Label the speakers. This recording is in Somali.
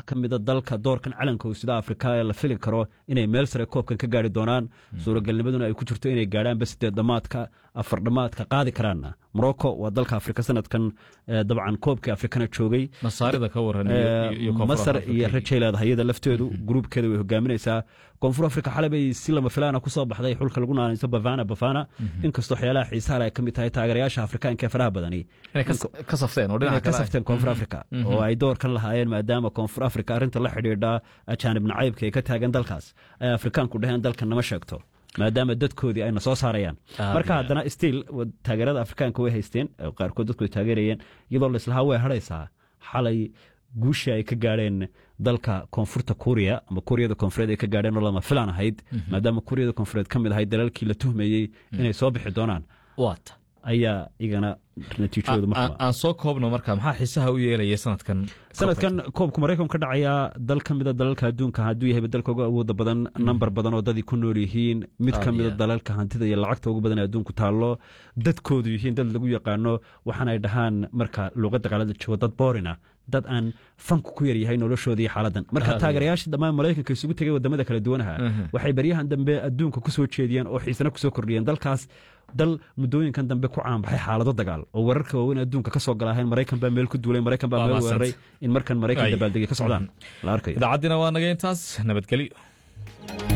Speaker 1: ka mida dalka doorkan calanka sida afrika ee la fili karo inay meel sare koobkan ka gaari doonaan suuragalnimaduna ay ku jirto inay gaadhaanba sideed dhamaadka afar dhamaadka qaadi karaanna morocco waa dalka afrika sanadkan dabcan koobkii afrikana joogay masar iyo rajay leedahay iyada lafteedu gruubkeeda way hogaaminaysaa koonfur afrika xalay bay si lama filaana kusoo baxday xulka lagu naanayso bafana bafana inkastoo waxyaalaha xiisaha ay ka mid tahay taageerayaasha afrikaanka ee faraha badani
Speaker 2: ka
Speaker 1: safteen koonfur afrika oo ay doorkan lahaayeen maadaama koonfur afrika arrinta la xidhiidha ajaanib nacaybka ee ka taagan dalkaas ay afrikaanku dhaheen dalkan nama sheegto maadaama dadkoodii ayna soo saarayaan marka haddana stiil taageerada afrikaanka way haysteen qaarkood dadku ay taageerayeen iyadoo laislahaa way hadhaysaa xalay guushii ay ka gaadheen dalka koonfurta kuuriya ama kuuriyada koonfureed ay ka gaadheen oo lama filaan ahayd maadaama kuuriyada koonfureed ka mid ahayd dalalkii la tuhmayey inay soo bixi doonaan ayaa igana
Speaker 2: natiijadooduaan soo koobno marka maxaa xiisaha u yeelaya sanadkan
Speaker 1: sanadkan koobka maraykan ka dhacayaa dal ka mida dalalka adduunka hadduu yahay dalka uga awooda badan nambar badan oo dadii ku nool yihiin mid ka mida dalalka hantida iyo lacagta ugu badan ee adduunku taallo dadkoodu yihiin dad lagu yaqaano waxaanay dhahaan marka luuqadda qaalada joogo dad boorina dad aan fanku ku yaryahay noloshooda iyo xaaladan marka taageerayaasha dhammaan maraykanka isugu tegay wadamada kala duwanaha waxay baryahan dambe adduunka ku soo jeediyeen oo xiisana kusoo kordhiyeen dalkaas dal muddooyinkan dambe ku caanbaxay xaalado dagaal oo wararka waaweyn adduunka ka soo galaheen maraykan baa meel ku duulay maraykan baa meel weeraray in markan maraykan dabaaldegay ka socdaan la arkayo
Speaker 2: idaacaddiina waa naga intaas nabadgelyo